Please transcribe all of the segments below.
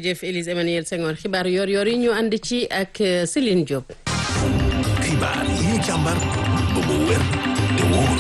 jërëjëf Élise Emmanuel Senghor xibaar yor yor yi ñu ànd ci ak Céline Diop. xibaar yi ñu càmbar ba mu wér te wóor.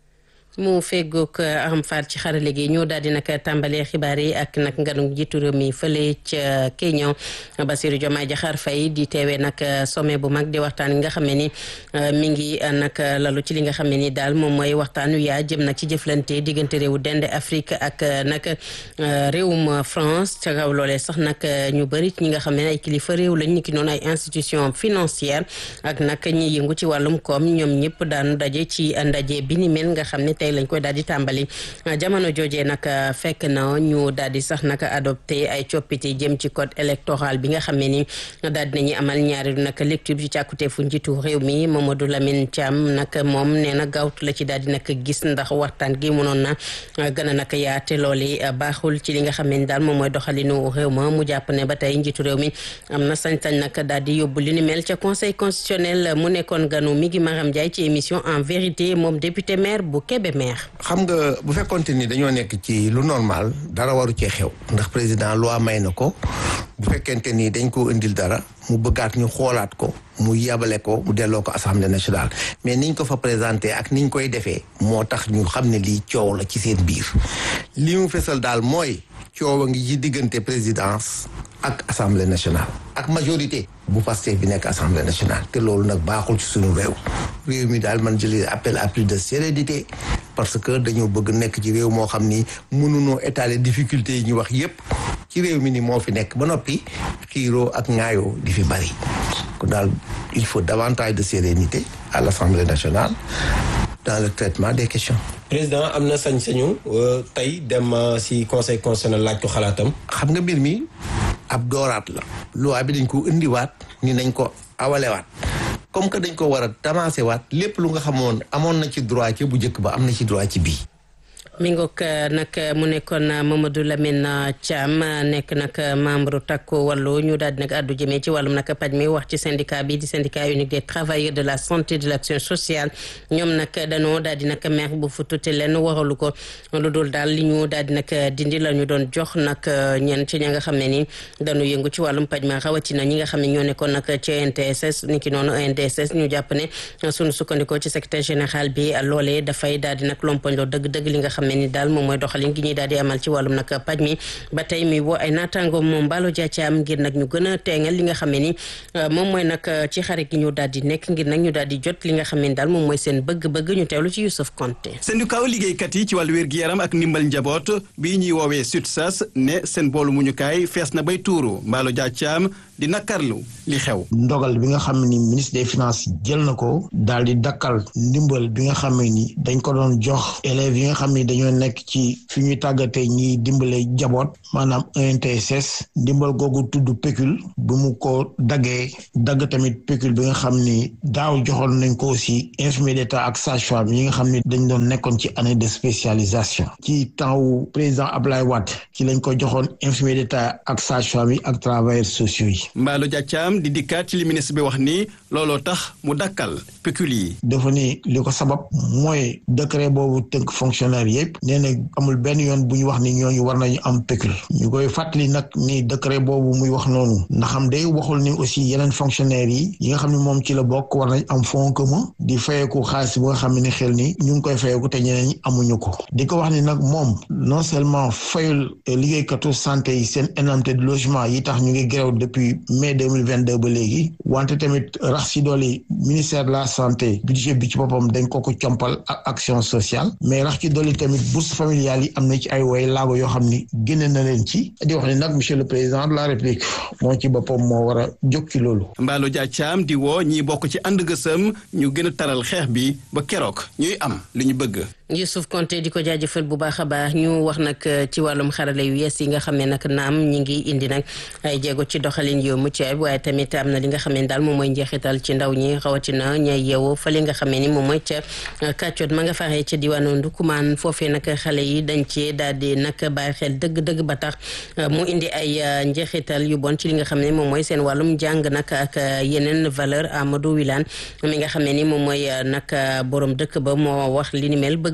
mu feggoog Aram Fall ci xarale gi ñoo daal di nag tàmbalee xibaar yi ak nag nganu jiitu réew mi fële ca Kenya Bassirou Diomaye Diakhar Faye di teewee nag sommet bu mag di waxtaan yi nga xam ne ni mi ngi nag lalu ci li nga xam ne ni daal moom mooy waxtaan wi yaa jëm nag ci jëflante diggante réewu dende Afrique ak nag réewum France ca kaw loolee sax nag ñu bëri ñi nga xam ne ay kilifa réew lañ ni ki noonu ay institution financière ak nag ñi yëngu ci wàllum koom ñoom ñëpp daanu daje ci ndaje bi ni mel nga xam ne tey lañ koy daal di tàmbali jamono joojee nag fekk na ñu daal di sax nag adopté ay coppite jëm ci code électoral bi nga xam ne ni daal dinañu amal ñaari nag lecture ci càkkutee fu njiitu réew mi Mamadou Lamine Thiam nag moom nee na gaawtu la ci daal di nag gis ndax waxtaan gi mënoon na gën a nag yaate looli baaxul ci li nga xam ne ni daal moom mooy doxalinu réew ma mu jàpp ne ba tey njiitu réew mi am na sañ-sañ nag daal di yóbbu li ni mel ca conseil constitutionnel mu nekkoon ganu mi ngi Maram Ndiaye ci émission en vérité moom député maire bu Kébémer xam nga bu fekkonte ni dañoo nekk ci lu normal dara waru cee xew ndax président loi may na ko bu fekkente ni dañ ko indil dara mu bëggaat ñu xoolaat ko mu yabale ko mu delloo ko assemblée nationale mais niñ ko fa présenté ak niñ koy defee moo tax ñu xam ne lii coow la ci seen biir li mu fesal daal mooy coow a ngi ci diggante présidence ak assemblée nationale ak majorité bu Pastef bi nekk assemblée nationale te loolu nag baaxul ci suñu réew réew mi daal man jëli appel à plus de sérénité parce que dañoo bëgg nekk ci réew moo xam ni mënunoo étaler difficulté yi ñu wax yépp ci réew mi ni moo fi nekk ba noppi xiiroo ak ŋaayoo di fi bari kon daal il faut davantage de sérénité à l'assemblée nationale dans le traitement des questions président am na sañ-sañu tey dem ci conseil constitutionnel laaj ko xalaatam. xam nga mbir mi ab dooraat la. loi bi dañ ko indiwaat ni nañ ko awalewaat comme que dañ ko war a tamaase waat lépp lu nga xamoon amoon na ci droit ci bu njëkk ba am na ci droit ci bii. mi ngoog nag mu nekkoon Mamadou Lamine Thiam nekk nag membre takku wàllu ñu daal di nag àddu jëmee ci wàllum nag paj mi wax ci syndicat bi di syndicat unique des travailleurs de la santé et de l'action sociale ñoom nag danoo daal di nag mer bu futute leen waralu ko lu dul daal li ñu daal di nag dindi la ñu doon jox nag ñenn ci ña nga xam ne ni dañu yëngu ci wàllum paj ma rawatina ñi nga xam ne ñoo nekkoon nag ci NTSS ni ki noonu NDSS ñu jàpp ne suñu sukkandikoo ci secrétaire général bi loolee dafay daal di nag lompoñ loo dëgg-dëgg li nga xam ni daal moom mooy doxalin gi ñuy daal di amal ci wàllum nag paj mi ba tey mi woo ay naataangoom moom Mballo Dia Thiam ngir nag ñu gën a teengal li nga xam ne ni moom mooy nag ci xarit gi ñu daal di nekk ngir nag ñu daal di jot li nga xam ne daal moom mooy seen bëgg-bëgg ñu teewlu ci Youssouf Konté syndicat liggéeykat yi ci wàllu wér-gi-yaram ak ndimbal njaboot bii ñuy woowee SUTSAS ne seen boolu muñukaay fees na bay tuuru Mballo Dia Thiam di nakarlu li xew ndogal bi nga xam ni ministre des finances jël na ko daal di dakkal ndimbal bi nga xam ni dañ ko doon jox élèves yi nga xam ni dañoo nekk ci fi ñuy tàggatee ñiy dimbale jaboot maanaam ENTSS ndimbal googu tudd pécule bi mu ko daggee dagg tamit pécule bi nga xam ni daaw joxoon nañ ko aussi infirmier d'état ak sage-femme yi nga xam ni dañ doon nekkoon ci année de spécialisation ci temps wu président Ablaye Wade ci lañ ko joxoon infirmier d'état ak sage-femme yi ak travailleurs sociaux yi Mballo Dia Thiam di dikkaat ci li ministre bi wax ni looloo tax mu dakkal pécule yi dafa ni li ko sabab mooy décret boobu tënk fonctionnaire yëpp nee na amul benn yoon bu ñu wax ni ñooñu war nañu am pécule ñu koy fàttali nag ni décret boobu muy wax noonu ndax xam day waxul ni aussi yeneen fonctionnaires yi yi nga xam ne moom ci la bokk war nañ am fonds commun di fayeeku xaalis bu nga xam ne xel ni ñu ngi koy fayeeku te ñeneen ñi amuñu ko di ko wax ni nag moom non seulement fayul liggéeykatu santé yi seen indemnité de logement yi tax ñu ngi grève depuis mai 2022 ba léegi wante tamit rax si dooli ministère de la santé budget bi ci boppam dañ ko ko compal ak action sociale mais rax ci dooli tamit bourse familiale yi am na ci ay way laago yoo xam ni génne na leen ci di wax ni nag monsieur le président de la république moo ci boppam moo war a jóg ci loolu Mballo Dia Thiam di woo ñiy bokk ci ànd gësëm ñu gën a taral xeex bi ba keroog ñuy am li ñu bëgg Youssouf Konté di ko jaajëfal bu baax a baax ñu wax nag ci wàllum xarale yu yees yi nga xam ne nag naam ñi ngi indi nag ay jéego ci doxalin yu mucc ayib waaye tamit am na li nga xam ne daal moom mooy njeexital ci ndaw ñi rawatina ñay yeewoo fa li nga xam ne ni moom mooy ca kàccoot ma nga faree ca diwaanu Ndukumaan foofee nag xale yi dañ ci daal di nag bàyyi xel dëgg-dëgg ba tax mu indi ay njeexital yu bon ci li nga xam ne moom mooy seen wàllum jàng nag ak yeneen valeur Amadou Wilane mi nga xam ne ni moom mooy nag borom dëkk ba moo wax li ni mel bëgg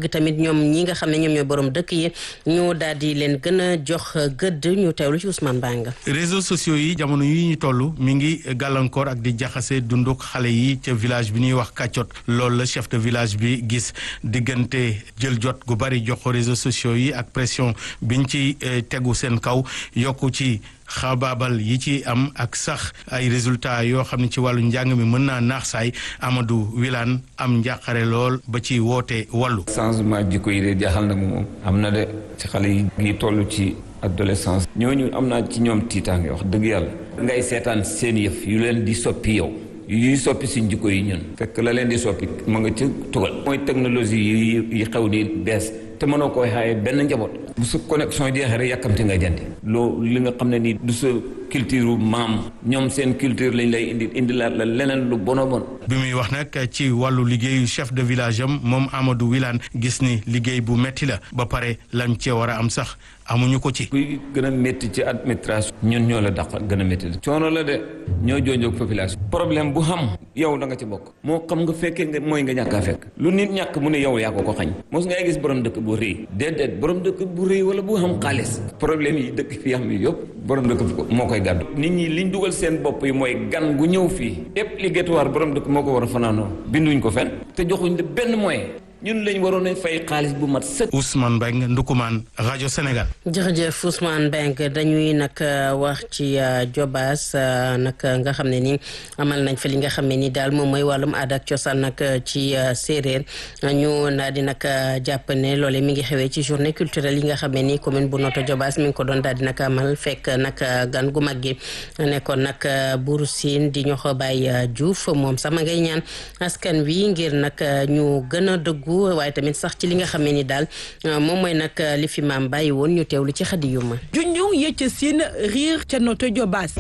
bëgg tamit ñoom ñi nga xam ne ñoom ñooy borom dëkk yi ñu daal di leen gën a jox gëdd ñu teewlu ci Ousmane Banga. réseaux sociaux yi jamono yi ñu toll mi ngi gàllankoor ak di jaxase dunduk xale yi ca village bi ñuy wax kàccot loolu la chef de village bi gis diggante jël jot gu bari jox ko réseaux sociaux yi ak pression biñ ci tegu seen kaw yokku ci xabaabal yi ci am ak sax ay résultats yoo xam ne ci wàllu njàng mi mën naa naax saay Amadou Wilane am njàqare lool ba ci woote wàllu. changement jikko yi de jaaxal na moom am na de ci xale yi ngi toll ci adolescence ñooñu am naa ci ñoom tiitaange wax dëgg yàlla ngay seetaan seen yëf yu leen di soppi yow yuy soppi suñ jikko yi ñun fekk la leen di soppi ma nga ci tugal mooy technologie yi xew di bees te mënoo koy xaaye benn njaboot bu sa connexion jeexee rek yàkkamti nga jëndi loo li nga xam ne nii du sa culture maam ñoom seen culture lañ lay indi indi la leneen lu bono bon bi muy wax nag ci wàllu liggéeyu chef de village am moom Amadou Wilane gis ni liggéey bu metti la ba pare lañ cee war a am sax amuñu ko ci. kuy gën a métti ci administration. ñun ñoo la daq gën a métti la. coono la de ñoo joojoog population. problème bu xam yow da nga ci bokk. moo xam nga fekkee nga mooy nga ñàkk a fekk. lu nit ñàkk mu ne yow yaa ko ko xañ. mos ngay gis borom dëkk bu rëy. déedéet borom dëkk bu rëy wala bu xam xaalis. problème yi dëkk fi am yëpp borom dëkk moo koy gàddu. nit ñi liñ dugal seen bopp yi mooy gan gu ñëw fii. obligatoire borom dëkk moo ko war a fanaanoo binduñ ko fen te joxuñ de benn moyen. ñun lañ waroon a fay xaalis bu mat sëkk. Ousmane Mbengue Ndukumaan rajo Sénégal. jërëjëf Ousmane Mbengue dañuy nag wax ci Jobaas nag nga xam ne ni amal nañ fa li nga xam ne ni daal moom mooy wàllum aada ak cosaan nag ci séeréer ñu daal di nag jàpp ne loole mi ngi xewee ci journée culturelle yi nga xam ne ni commune bu Notto Jobaas mi ngi ko doon daal di nag amal fekk nag gan gu mag gi nekkoon nag Buuru Siin di ñoxo Baay Juuf moom sama ngay ñaan askan wi ngir nag ñu gën a dëggu waaye tamit sax ci li nga xam ne ni daal moom mooy nag li fi maam bàyyi woon ñu teewlu ci xadi yu ma junjung yëcc siin riir ca Notto Jobaas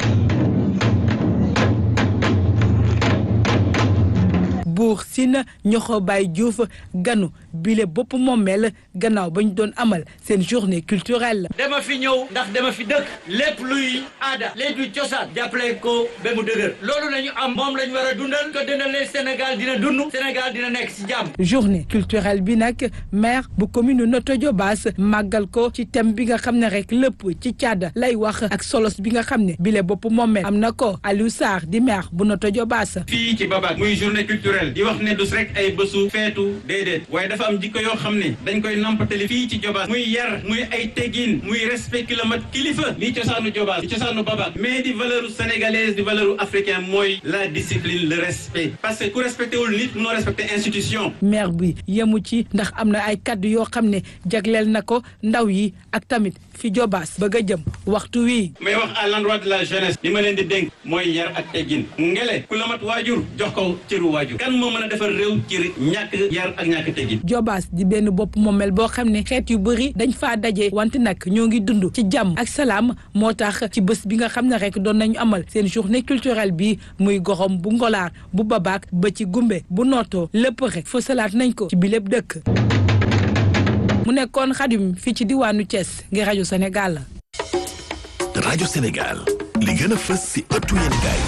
buur siin ñoxo Baay Juuf ganu bile bopp moomeel gannaaw ba ñu doon amal seen journée culturelle dama fi ñëw ndax dama fi dëkk lépp luy aada lépp luy cosaan jàppale ko ba mu dëgër loolu lañu am moom lañu war a dundal ko dundale Sénégal dina dund Sénégal dina nekk ci jàmm journée culturelle bi nag maire bu commune Notto Diobass màggal ko ci thème bi nga xam ne rek lépp ci caada lay wax ak solos bi nga xam ne bile bopp moomeel am na ko Aliou Sarr di maire bu Notto Diobass fii ci Babac muy journée culturelle di wax ne dus rek ay bésu feetu déedéet waaye dafa am jikko yoo xam ne dañ koy nampatali fii ci Diobass muy yar muy ay teggin muy respect kilomètre kilifa lii cosaanu Diobass di cosaanu Babac mais di valeur sénégalaise di valeur africain mooy la discipline le respect parce que ku respecté wul nit munoo respecté institution maire bi yemu ci ndax am na ay kaddu yoo xam ne jagleel na ko ndaw yi ak tamit fi Diobass bëgg a jëm waxtu wi may wax à l'endroit de la jeunesse li ma leen di dénk mooy yar ak teggin ngele ku la mat waajur jox ko cëru waajur kan moo mën a defar réew ci ñàkk yar ak ñàkk teggin Diobass di benn bopp moomel boo xam ne xeet yu bëri dañ faa daje wante nag ñoo ngi dund ci jàmm ak salaam moo tax ci bés bi nga xam ne rek doon nañu amal seen journée culturelle bi muy goxom bu ngolaar bu babaak ba ci gumbe bu nootoo lépp rek fësalaat nañ ko ci bi lépp dëkk mu nekkoon xadim fii ci diwaanu Thiès ngir rajo Sénégal rajo Sénégal li gën a fës si ëttu yéenekaay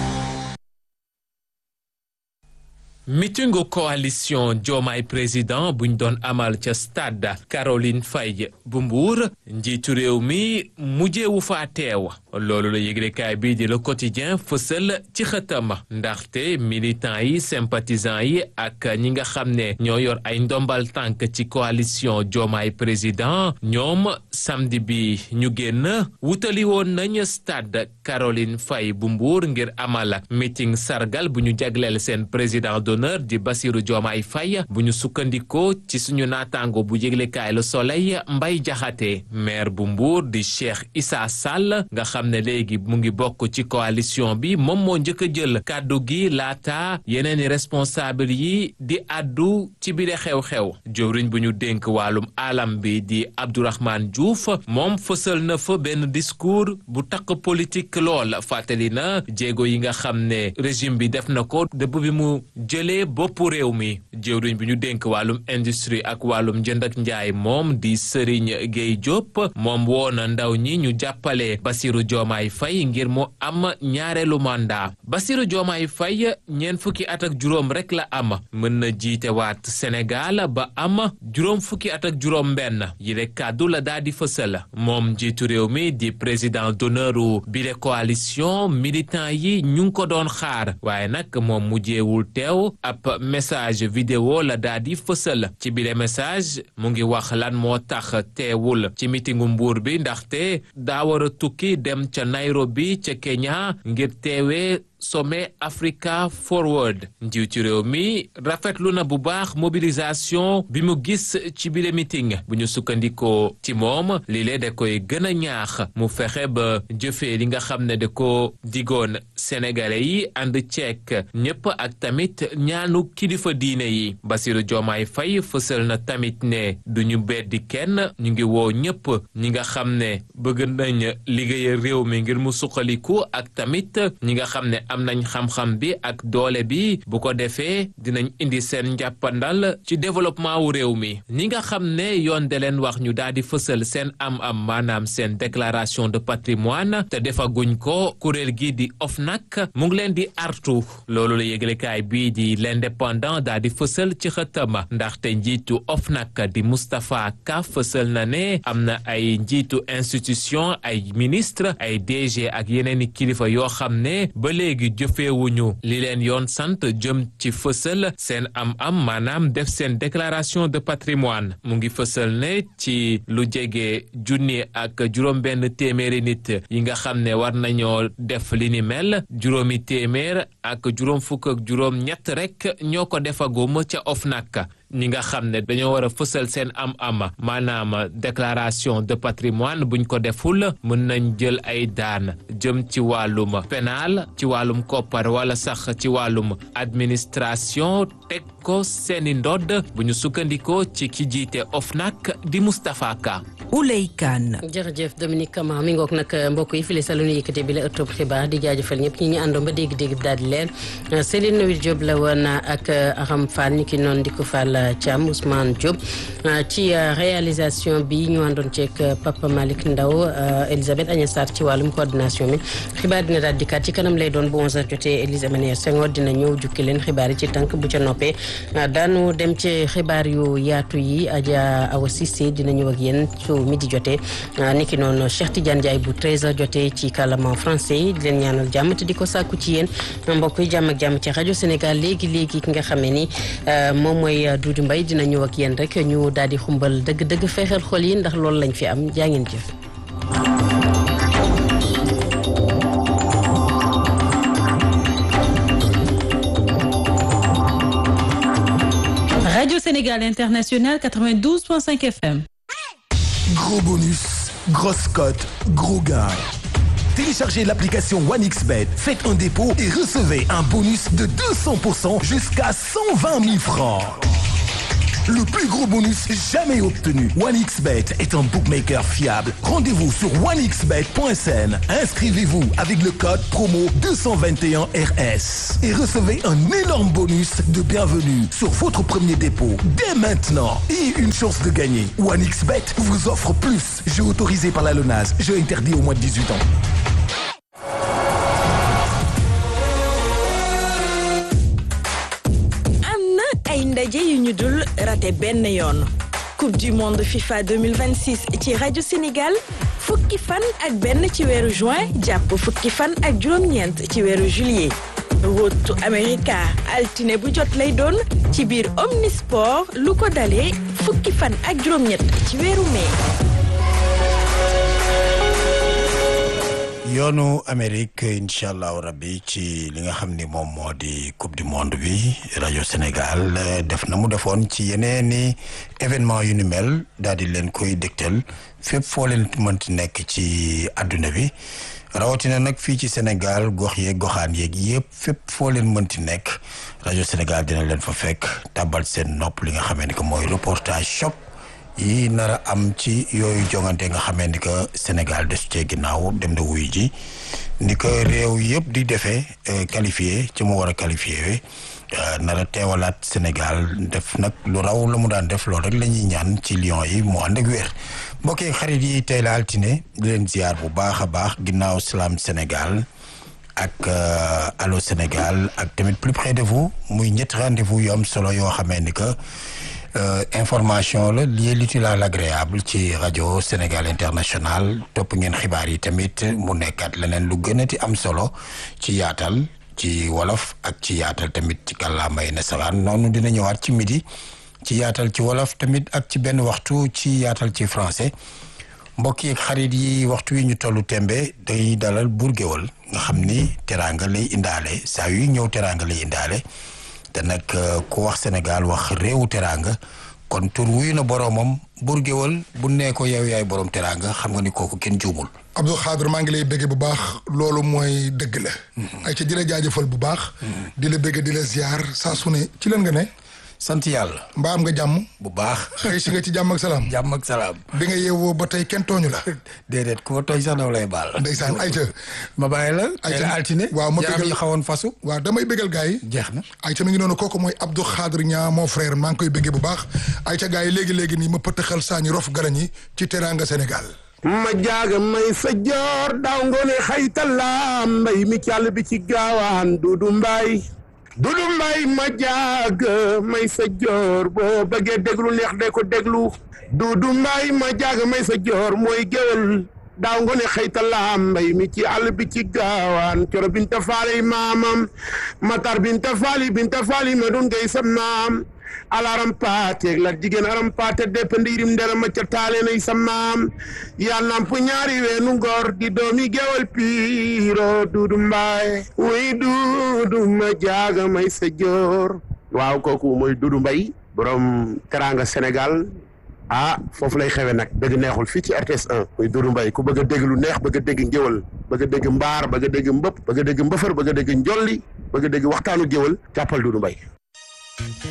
mitingu coalition Diomaye président buñ doon amal ca stade Caroline Faye bu Mbour njiitu réew mi mujjeewu faa teew loolu la yëglekaay bii di le quotidien fësal ci xëtam ndaxte militants yi sympathisants yi ak ñi nga xam ne ñoo yor ay ndombal tànk ci coalition Diomaye président ñoom samedi bi ñu génn wutali woon nañ stade Caroline Faye bu Mbour ngir amal meeting sargal bu ñu jagleel seen président d'honneur di Bassirou Diomaye Faye bu ñu sukkandikoo ci suñu naataango bu yëglekaay Le Soleil Mbay Jaxate maire bu Mbour di Cheikh Issa Sall nga xam ne léegi mu ngi bokk ci coalition bi moom moo njëkk a jël kàddu gi laata yeneen i responsable yi di addu ci biir xew-xew jëwriñ bu ñu dénk wàllum alam bi di Abdourahmane Diouf moom fësal na fa benn discours bu takk politique lool fàttali na jéego yi nga xam ne régime bi def na ko dëpp bi mu jëlee jëlee boppu réew mi jëwriñ bi ñu dénk wàllum industrie ak wàllum jënd ak njaay moom di Serigne Gueye Diop moom woo na ndaw ñi ñu jàppale Bassirou Diomaye Faye ngir mu am ñaareelu mandat Bassirou Diomaye Faye ñeent fukki at ak juróom rek la am mën na jiite waat Sénégal ba am juróom fukki at ak juróom benn yile kàddu la daa di fësal moom njiitu réew mi di président d'honneur u bile coalition militant yi ñu ngi ko doon xaar waaye nag moom mujjeewul teew ab message vidéo la daa di fësal ci bile message mu ngi wax lan moo tax teewul ci mitingu mbuur bi ndaxte daa war a tukki dem ca Nairobi ca Kenya ngir teewee sommet Africa Forward njiitu réew mi rafetlu na bu baax mobilisation bi mu gis ci bile meeting bu ñu sukkandikoo ci moom lile da koy gën a ñaax mu fexe ba jëfee li nga xam ne da ko digoon sénégalais yi ànd ceek ñëpp ak tamit ñaanu kilifa diine yi Bassirou Diomaye Faye fësal na tamit ne du ñu beddi kenn ñu ngi woo ñëpp ñi nga xam ne bëgg nañ liggéeyal réew mi ngir mu suqaliku ak tamit ñi nga xam ne am nañ xam-xam bi ak doole bi bu ko defee dinañ indi seen njàppandal ci développement wu réew mi ñi nga xam ne yoon de leen wax ñu daal di fësal seen am-am maanaam seen déclaration de patrimoine te defaguñ ko kuréel gi di OFNAC mu ngi leen di artu loolu la yëglekaay bii di l'indépendant daal di fësal ci xëtama ndaxte njiitu OFNAC di Moustapha Ka fësal na ne am na ay njiitu institution ay ministre ay DG ak yeneen i kilifa yoo xam ne ba léegi jëfeewuñu li leen yoon sant jëm ci fësal seen am-am maanaam def seen déclaration de patrimoine mu ngi fësal ne ci lu jege junni ak juróom-benn téeméeri nit yi nga xam ne war nañoo def li ni mel juróomi téeméer ak juróom fukk ak juróom ñett rek ñoo ko defagum ca OFNAC ñi nga xam ne dañoo war a fësal seen am-am maanaam déclaration de patrimoine buñ ko deful mën nañ jël ay daan jëm ci wàllum pénal ci wàllum koppar wala sax ci wàllum administration teg ko seeni ndodd bu ñu sukkandikoo ci ki jiite OFNAC di Moustapha Ka. Ouley Kane. jërëjëf Dominique Kama mi ngoog nag mbokk yi file sa lu ñu yëkkate bi la ëttub xibaar di jaajëfal ñëpp ñi ñu àndoon ba dégg-dégg bi daal di leen Céline Noël Diop la woon ak Aram Fall ñi ki noonu di ko Fall Thiam Ousmane Diop ci réalisation bi ñu àndoon ceeg Papa Malick Ndaw Elisabeth Agnès Sarr ci wàllum coordination bi xibaar dina daal dikkaat ci kanam lay doon bu 11h jotee Élise Emmanuel Senghor dina ñëw jukki leen xibaar yi ci tànk bu ca noppee daanu dem ci xibaar yu yaatu yi Adja Awa Cissé dina ñëw ak yéen su midi jotee niki noonu Cheikh Tidiane Ndiaye bu 13h jotee ci kàllaama français di leen ñaanal jàmm te di ko sàkku ci yéen mbokk yi jàmm ak jàmm ci rajo Sénégal léegi léegi ki nga xamee ni moom mooy Doudou Mbaye dina ñëw ak yéen rek ñu daal di xumbal dëgg-dëgg feexal xol yi ndax loolu lañ fi am jaa ngeen jëf. Radio Sénégal International 92.5 FM. Gros bonus, grosse cote, gros gain. Téléchargez l'application OneXBet, faites un dépôt et recevez un bonus de 200% jusqu'à 120 000 francs. Le plus gros bonus jamais obtenu. OneXBet est un bookmaker fiable. Rendez-vous sur onexbet.sn. Inscrivez-vous avec le code promo 221RS et recevez un énorme bonus de bienvenue sur votre premier dépôt dès maintenant et une chance de gagner. OneXBet vous offre plus. Jeu autorisé par la LONAS. Jeu interdit au moins de 18 ans. ay ndaje yu ñu dul raté benn yoon coupe du monde FIFA 2026 ci rajo Sénégal fukki fan ak benn ci weeru juin jàpp fukki fan ak juróom-ñeent ci weeru juillet rotu America altine bu jot lay doon ci biir Omnisport lu ko dalee fukki fan ak juróom-ñett ci weeru mai. yoonu Amérique incha allahu rabbi ci li nga xam ni moom moo di coupe du monde bi rajo Sénégal def na mu defoon ci yeneeni événement yu ni mel daal di leen koy dégtal fépp foo leen mënti nekk ci àdduna bi rawatina nag fii ci Sénégal gox yeeg goxaan yeeg yëpp fépp foo leen mënti nekk rajo Sénégal dina leen fa fekk tàbbal seen nopp li nga xamee ni que mooy reportage choc yi nar a am ci yooyu jongante nga xamee ni que Sénégal des cee ginnaaw dem na wuyu ji ni ko réew yëpp di defee qualifié ci mu war a qualifié nar a teewalaat Sénégal def nag lu raw la mu daan def loolu rek la ñuy ñaan ci Lions yi mu ànd ak wér mbokk yi xarit yi tey la altine di leen ziar bu baax a baax ginnaaw Salam Sénégal ak Allô Sénégal ak tamit plus près de vous muy ñetti rendez-vous yu am solo yoo xamee ni que information la liée l'utile à l'agréable ci rajo Sénégal International topp ngeen xibaar yi tamit mu nekkaat leneen lu gën a ti am solo ci yaatal ci wolof ak ci yaatal tamit ci kàllaamay nasaraan noonu dina ñëwaat ci midi ci yaatal ci wolof tamit ak ci benn waxtu ci yaatal ci français mbokk yi xarit yi waxtu wi ñu tollu tembe day dalal buur géwal nga xam ni teraanga lay indaale saa yu ñëw teraanga lay indaale te nag ku wax Sénégal wax réewu teraanga kon tur wuyu na boroomam buur géwal bu nee ko yow yaay borom teraanga xam nga ni kooku kenn juumul. Abdou Khadre maa ngi lay bëgge bu baax loolu mooy dëgg la. ay ca di la jaajëfal bu baax. di la bëgge di la ziar saa su ne ci lan nga ne. sant yàlla. mbaa am nga jàmm. bu baax. xëy si nga ci jàmm ak salaam. jàmm ak salaam. bi nga yeewoo ba tey kenn tooñu la. déedéet ku ma tooñ sax daw lay baal. ndeysaan ayca. ma bàyyi la. ayca altine. waaw ma yaram bëggal yi xawoon fasu. waaw damay bëggal gars yi. jeex na. ayca mi ngi noonu kooku mooy Abdou Khadre Niang mon frère maa ngi koy bëggee bu baax ayca gars yi léegi léegi nii ma pëttaxal saañi rof galañ yi ci teranga Sénégal. ma jaaga may sa joor daaw ngoone xaytalaam mbay mi càll bi ci gaawaan dudu mbaay dudu mbaay ma jaaga may sa joor boo bëggee déglu neex de ko déglu dudu mbaay ma jaaga may sa joor mooy géwël daaw ngoone xaytalaam mbay mi ci àll bi ci gaawaan coro binta faali maamam matar binta faali binta faali ma dun gay sa maam alaram paateeg la jigéen aram paate depp ndiirim ndera ma ca taale nay sa maam yaa namp ñaari weenu ngor di doomi gewal piiro duudu mbaay wuy duudu ma jaaga may sa joor waaw kooku mooy duudu mbay borom teranga Sénégal ah foofu lay xewe nag dëgg neexul fii ci RTS 1 muy duudu mbay ku bëgg a dégg lu neex bëgg a dégg ngéwal bëgg a dégg mbaar bëgg a dégg mbëpp bëgg a dégg mbëfër bëgg a dégg njolli bëgg a dégg waxtaanu géwal jàppal duudu mbay